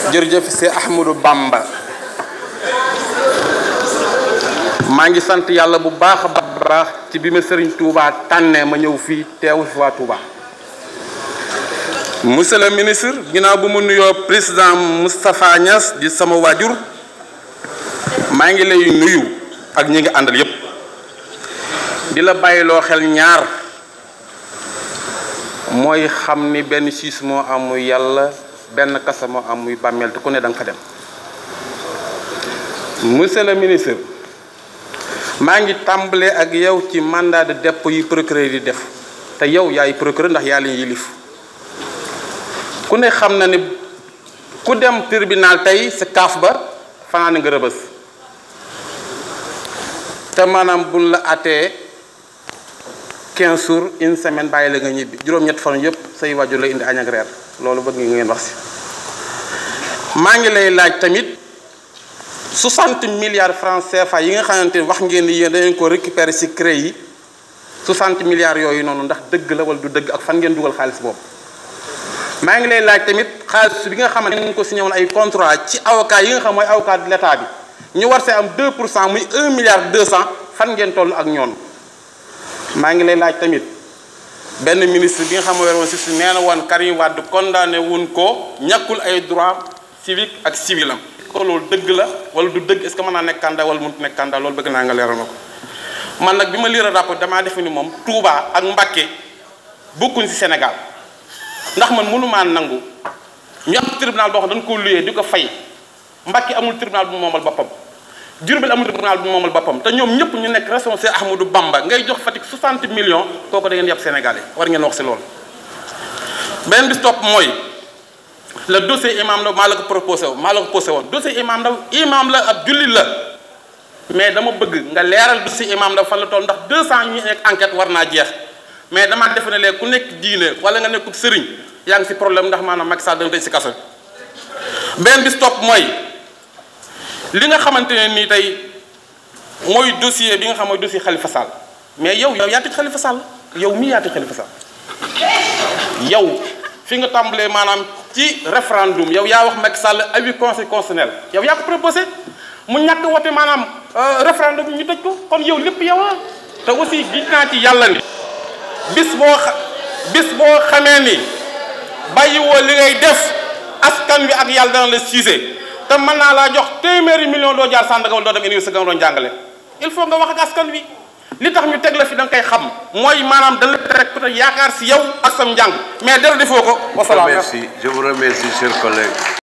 jërëjëf c'est Ahmadou Bamba maa ngi sant yàlla bu baax a baax ci bi ma Serigne Touba tànnee ma ñëw fii teewu fi waa Touba. monsieur le ministre ginnaaw bu mu nuyoo président Moustapha Niass di sama waajur maa ngi lay nuyu ak ñi ngi àndal yépp di la bàyyiloo xel ñaar mooy xam ni benn siis moo am muy yàlla benn kasa moo am muy bàmmeel te ku ne da nga fa dem monsieur le ministre maa ngi tàmbalee ak yow ci mandat de dépôt yi procureur yi def te yow yaay procureur ndax yaa leen yilif ku ne xam na ni ku dem tribunal tey sa kaaf ba fanaan nga rëbës te maanaam buñ la àttee 15 jours une semaine bàyyi la nga ñibbi juróom-ñett fan yëpp say wàjju la indi añ ak reer loolu bëgg nga ngeen wax si maa ngi lay laaj tamit 60 milliards francs CFA yi nga xamante ni wax ngeen ni yéen dañu ko récupérer ci CREI yi 60 milliards yooyu noonu ndax dëgg la wala du dëgg ak fan ngeen dugal xaalis boobu maa ngi lay laaj tamit xaalis bi nga xamante ni ñu ko signé woon ay contrat ci avocat yi nga xam mooy avocat de l'état bi ñu war see am 2 pour cent muy 1 milliard 200 fan ngeen toll ak ñoom maa ngi lay laaj tamit benn ministre bi nga xam ne woon si si nee na woon Karim Wade condamné wuñ ko ñàkkul ay droit civique ak civil am ko loolu dëgg la wala du dëgg est ce que mën naa nekk candidat wala mënut nekk candidat loolu bëgg naa nga leeral ma ko man nag bi ma lire rapport damaa defe ni moom Touba ak Mbacké bokkuñ si Sénégal ndax man mënumaa nangu ñu am tribunal boo xam dañ ko luyee di ko fay Mbacké amul tribunal bu moomal boppam Diourbel amul tribunal bu moomal boppam te ñoom ñëpp ñu nekk responsable Ahmadou Bamba ngay jox Fatick 60 millions kooku da ngeen yàpp Sénégalais war ngeen wax si loolu beneen bis topp mooy le dossier imam Ndaw maa la ko proposé woon maa la ko posé woon dossier imam Ndaw imam la ab jullit la mais dama bëgg nga leeral dossier imam Ndaw fan la toll ndax 200 ñu nekk enquête war naa jeex mais damaa defe ne léegi ku nekk diine wala nga nekkul sëriñ yaa ngi si problème ndax maanaam Macky Sall dana tëj si kaso beneen bis topp mooy li nga xamante ne nii tey mooy dossier bi nga xam mooy dossier Khalifa Sall mais yow yow yaa tëj Khalifa Sall yow mii yaa tëj Khalifa Sall yow fi nga tàmbalee maanaam ci référendum yow yaa wax Macky Sall avis conseil constitutionnel yow yaa ko proposé mu ñàkk wote maanaam référendum ñu tëj ko kon yow lépp yow te aussi gis naa ci yàlla ni bis boo xa bis boo xamee ni bàyyiwoo li ngay def askan wi ak yàlla dana la siise te mën naa laa jox téeméeri million doo jaar Sandaga wala doo dem université nga doon jàngale il faut nga wax ak askan wi li tax ñu teg la fi da nga koy xam mooy maanaam dañ la teg peut-être yaakaar si yow ak sam njàng mais dara defoo ko. wasalaam merci je vous remercie chers collègues.